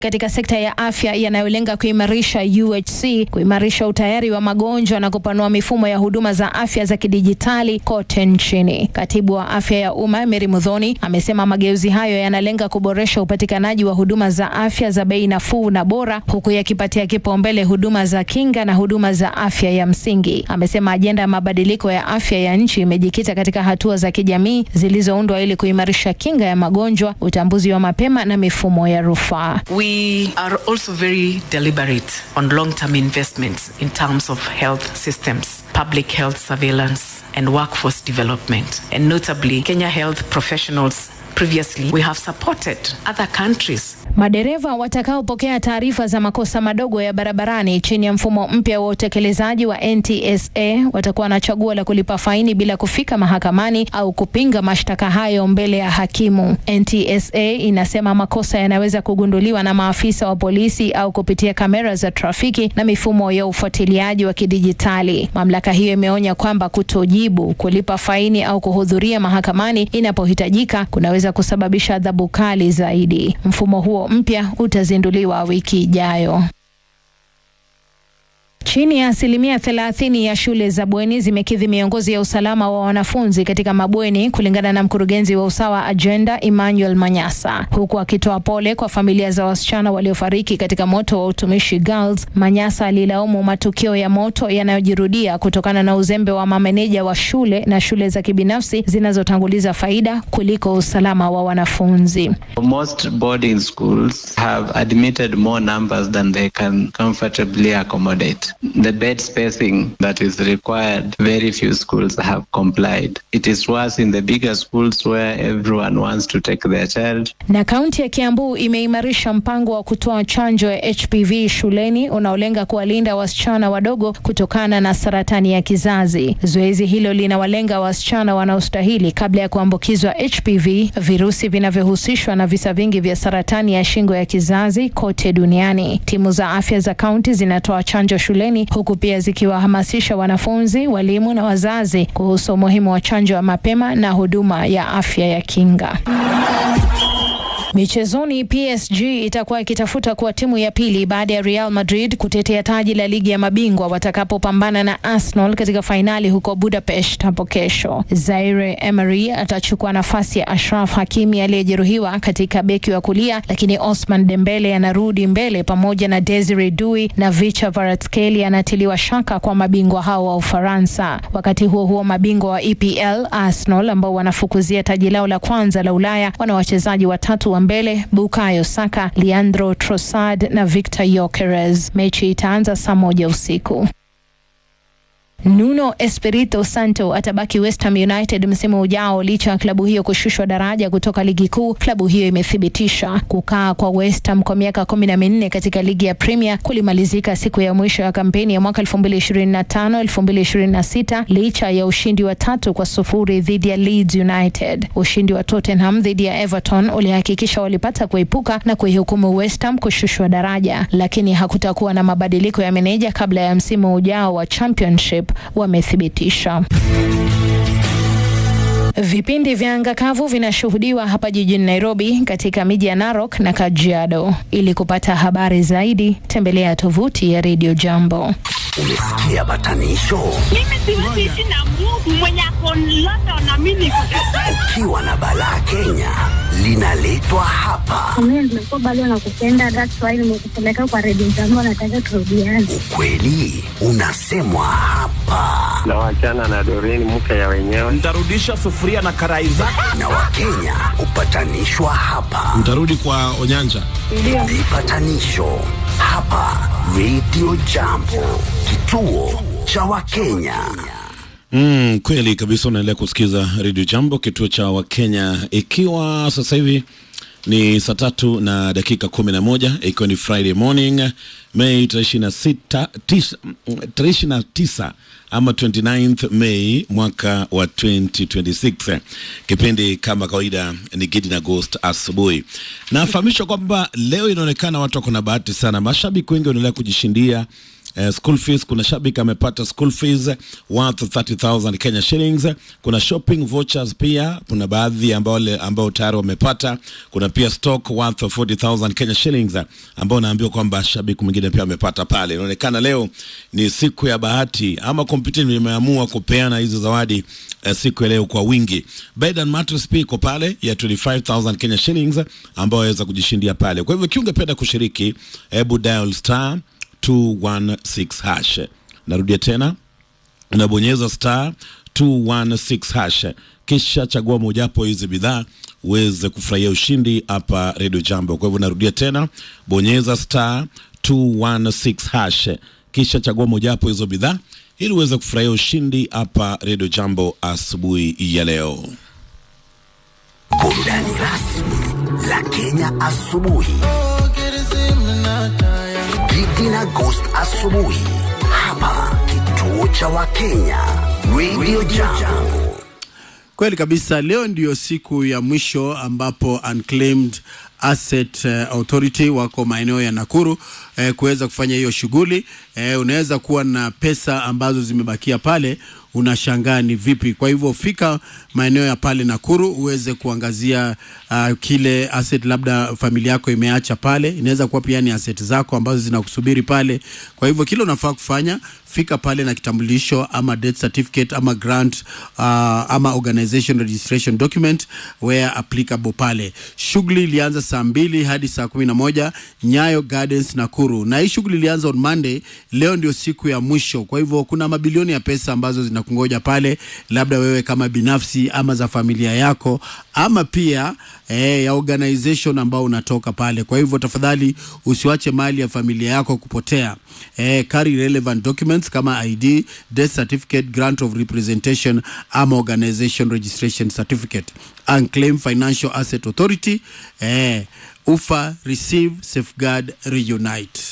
katika sekta ya afya yanayolenga kuimarisha UHC, kuimarisha utayari wa magonjwa na kupanua mifumo ya huduma za afya za kidijitali kote nchini. Katibu wa afya ya umma Mary Mudhoni amesema mageuzi hayo yanalenga kuboresha upatikanaji wa huduma za afya za bei nafuu na bora, huku yakipatia kipaumbele huduma za kinga na huduma za afya ya msingi. Amesema ajenda ya mabadiliko ya afya ya nchi imejikita katika hatua za kijamii zilizoundwa ili kuimarisha kinga ya magonjwa, utambuzi wa mapema na mifumo ya rufaa. We are also very deliberate on long term investments in terms of health systems, public health surveillance, and workforce development. And notably, Kenya health professionals. Previously, we have supported other countries Madereva watakaopokea taarifa za makosa madogo ya barabarani chini ya mfumo mpya wa utekelezaji wa NTSA watakuwa na chaguo la kulipa faini bila kufika mahakamani au kupinga mashtaka hayo mbele ya hakimu. NTSA inasema makosa yanaweza kugunduliwa na maafisa wa polisi au kupitia kamera za trafiki na mifumo ya ufuatiliaji wa kidijitali. Mamlaka hiyo imeonya kwamba kutojibu, kulipa faini au kuhudhuria mahakamani inapohitajika kunaweza kusababisha adhabu kali zaidi. Mfumo huo mpya utazinduliwa wiki ijayo. Chini ya asilimia thelathini ya shule za bweni zimekidhi miongozo ya usalama wa wanafunzi katika mabweni kulingana na mkurugenzi wa Usawa Agenda Emmanuel Manyasa. Huku akitoa pole kwa familia za wasichana waliofariki katika moto wa Utumishi Girls, Manyasa alilaumu matukio ya moto yanayojirudia kutokana na uzembe wa mameneja wa shule na shule za kibinafsi zinazotanguliza faida kuliko usalama wa wanafunzi. Most boarding schools have admitted more numbers than they can comfortably accommodate. The bed spacing that is required, very few schools have complied. It is worse in the bigger schools where everyone wants to take their child. Na kaunti ya Kiambu imeimarisha mpango wa kutoa chanjo ya HPV shuleni unaolenga kuwalinda wasichana wadogo kutokana na saratani ya kizazi. Zoezi hilo linawalenga wasichana wanaostahili kabla ya kuambukizwa HPV, virusi vinavyohusishwa na visa vingi vya saratani ya shingo ya kizazi kote duniani. Timu za afya za kaunti zinatoa chanjo shuleni huku pia zikiwahamasisha wanafunzi, walimu na wazazi kuhusu umuhimu wa chanjo ya mapema na huduma ya afya ya kinga. Michezoni, PSG itakuwa ikitafuta kuwa timu ya pili baada ya Real Madrid kutetea taji la ligi ya mabingwa watakapopambana na Arsenal katika fainali huko Budapest hapo kesho. Zaire Emery atachukua nafasi ya Ashraf Hakimi aliyejeruhiwa katika beki wa kulia, lakini Osman Dembele anarudi mbele pamoja na Desire Dui na Vicha Kvaratskhelia anatiliwa shaka kwa mabingwa hao wa Ufaransa. Wakati huo huo, mabingwa wa EPL Arsenal ambao wanafukuzia taji lao la kwanza la Ulaya wana wachezaji watatu wa mbele Bukayo Saka, Leandro Trossard na Victor Gyökeres. Mechi itaanza saa moja usiku. Nuno Espirito Santo atabaki West Ham United msimu ujao licha ya klabu hiyo kushushwa daraja kutoka ligi kuu. Klabu hiyo imethibitisha kukaa kwa West Ham kwa miaka kumi na minne katika ligi ya Premier kulimalizika siku ya mwisho ya kampeni ya mwaka 2025 2026 licha ya ushindi wa tatu kwa sufuri dhidi ya Leeds United. Ushindi wa Tottenham dhidi ya Everton ulihakikisha walipata kuepuka na kuihukumu West Ham kushushwa daraja, lakini hakutakuwa na mabadiliko ya meneja kabla ya msimu ujao wa Championship wamethibitisha. Vipindi vya anga kavu vinashuhudiwa hapa jijini Nairobi katika miji ya Narok na Kajiado. Ili kupata habari zaidi, tembelea tovuti ya Radio Jambo. Umesikia batanisho? Mimi siwezi ishi na Mungu mwenye ako London na mimi niko Ukiwa na balaa Kenya linaletwa hapa. Mimi nimekuwa bado nakupenda, that's why nimekupeleka kwa redio jambo, nataka turudiane. Ukweli unasemwa hapa, na wachana na Doreen mke ya wenyewe. Ntarudisha sufuria na karai zako. na Wakenya hupatanishwa hapa. Mtarudi kwa Onyanja. Vipatanisho hapa Radio Jambo, kituo cha Wakenya. Mm, kweli kabisa, unaendelea kusikiza Radio Jambo, kituo cha Wakenya, ikiwa sasa hivi ni saa tatu na dakika kumi na moja ikiwa ni Friday morning Mei tarehe ishirini na sita tisa- tarehe ishirini na tisa ama 29th Mei mwaka wa 2026. Kipindi kama kawaida ni Gidi na Ghost asubuhi. Nafahamishwa kwamba leo inaonekana watu wako na bahati sana, mashabiki wengi wanaendelea kujishindia eh, school fees. Kuna shabiki amepata school fees worth 30000 Kenya shillings. Kuna shopping vouchers pia, kuna baadhi ambao ambao tayari wamepata. Kuna pia stock worth 40000 Kenya shillings ambao naambiwa kwamba shabiki mwingine pia amepata pale. Inaonekana leo ni siku ya bahati ama kompyuta imeamua kupeana hizo zawadi eh, siku ya leo kwa wingi. Bed and mattress pia iko pale ya 25000 Kenya shillings ambao waweza kujishindia pale. Kwa hivyo ikiwa ungependa kushiriki, hebu dial star 216 hash. Narudia tena, unabonyeza star 216 hash, kisha chagua mojawapo hizi bidhaa uweze kufurahia ushindi hapa Radio Jambo. Kwa hivyo narudia tena, bonyeza star 216 hash, kisha chagua mojawapo hizo bidhaa ili uweze kufurahia ushindi hapa Radio Jambo asubuhi ya leo. Burudani rasmi la Kenya asubuhi. Gigi na Ghost asubuhi hapa kituo cha Wakenya Radio Jambo. Kweli kabisa, leo ndiyo siku ya mwisho ambapo Unclaimed Asset uh, Authority wako maeneo ya Nakuru eh, kuweza kufanya hiyo shughuli eh, unaweza kuwa na pesa ambazo zimebakia pale unashangaa ni vipi. Kwa hivyo fika maeneo ya pale Nakuru uweze kuangazia uh, kile asset labda familia yako imeacha pale. Inaweza kuwa pia ni asset zako ambazo zinakusubiri pale. Kwa hivyo kile unafaa kufanya, fika pale na kitambulisho ama death certificate ama grant uh, ama organization registration document where applicable pale. Shughuli ilianza saa mbili hadi saa kumi na moja Nyayo Gardens Nakuru, na hii shughuli ilianza on Monday. Leo ndio siku ya mwisho, kwa hivyo kuna mabilioni ya pesa ambazo zinakungoja pale, labda wewe kama binafsi ama za familia yako ama pia eh, ya organization ambao unatoka pale. Kwa hivyo tafadhali usiwache mali ya familia yako kupotea. Eh, carry relevant documents kama ID, death certificate, grant of representation ama organization registration certificate. Unclaimed Financial Asset Authority eh, ufa receive safeguard reunite